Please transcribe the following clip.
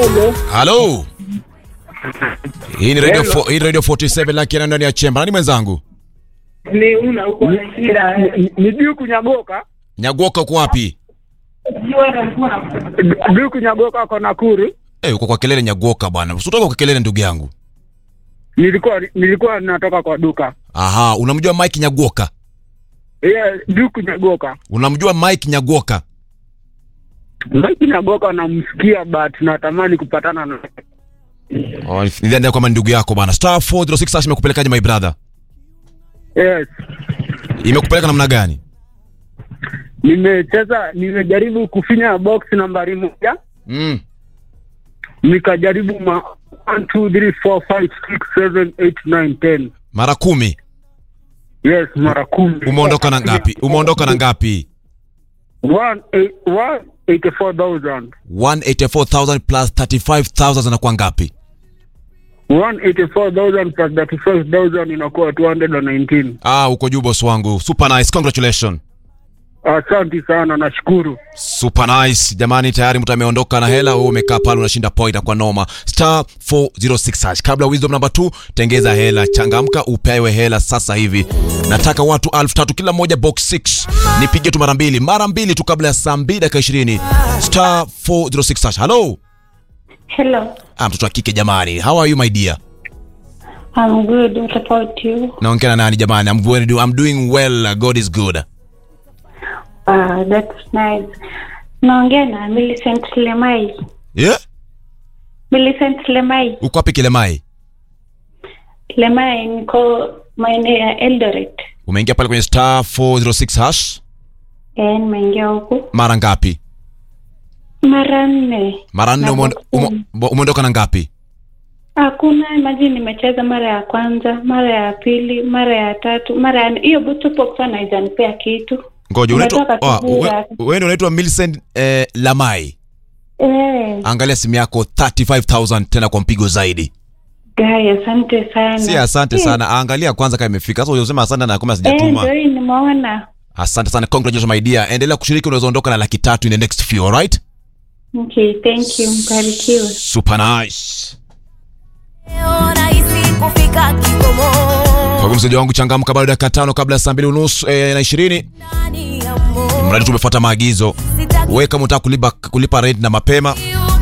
Hello. halo hii ni radio, Hello. fo, hii ni radio 47 lakini ndani ya chemba nani mwenzangu Ni una uko na shida. Ni- Ni Duku Nyagoka. nyagoka uko wapi Du- Duku Nyagoka ako Nakuru. Eh, uko kwa kelele nyagoka bwana usitoka kwa kelele ndugu yangu Nilikuwa nilikuwa natoka kwa duka. aha unamjua mike nyagoka Yeah, Duku Nyagoka. unamjua mike nyagoka Duku Nyagoka namsikia but natamani kupatana na oh, nidhani kwamba ni ndugu yako bwana star 406 hash imekupelekaje my brother Yes. imekupeleka namna gani Nimecheza nimejaribu kufinya box nambari moja. mm. Nikajaribu ma 1 2 3 4 5 6 7 8 9 10. mara kumi Yes, mara kumi. umeondoka na ngapi umeondoka na ngapi One eight- one 84,000. 184000 plus 35000 zinakuwa ngapi 184,000 plus 35,000 inakuwa 219. ah uko juu boss wangu super nice congratulations Asante sana, nashukuru. super nice jamani tayari mtu ameondoka na hela wewe umekaa pale unashinda point kwa noma star 406 hash kabla wisdom number 2 tengeza hela changamka upewe hela sasa hivi nataka watu elfu tatu kila moja box 6 nipige tu mara mbili mara mbili tu kabla ya saa 2 dakika 20 star 406 hash hello Hello, ah mtoto wa kike jamani how are you my dear I'm good. What about you? naongea na nani jamani I'm, very, I'm doing well god is good Uh, that's nice. Naongea na Millicent Lemai. yeah Millicent Lemai. uko wapi kilemai Lemai niko maeneo ya Eldoret. umeingia pale kwenye star 406 hash Eh, nimeingia huku mara ngapi mara nne. mara nne Na umeon- box umo- kumi. bo- umeondoka na ngapi Hakuna imagine nimecheza mara ya kwanza, mara ya pili, mara ya tatu, mara ya nne. Hiyo box sana haijanipea kitu. ngoja unaitwa Umetoka oh, asubuhi we- hapa. wewe ndio unaitwa Millicent eh, Lamai Eh, angalia simu yako 35000 tena kwa mpigo zaidi guy, asante sana. si asante Eh, sana angalia kwanza kama imefika sasa unasema asante na kama Eh, sijatuma ndio hii nimeona. asante sana congratulations my dear endelea kushiriki unaweza ondoka na laki tatu in the next few alright Okay, thank you. Mbarikiwe. super nice rahisi kufika kikomo kwa hivyo mseja wangu changamka bado dakika tano kabla ya saa mbili unusu eh, na ishirini ndani ya moyo mradi tumefuata maagizo sitaki we kama unataka kulipa, kulipa rent na mapema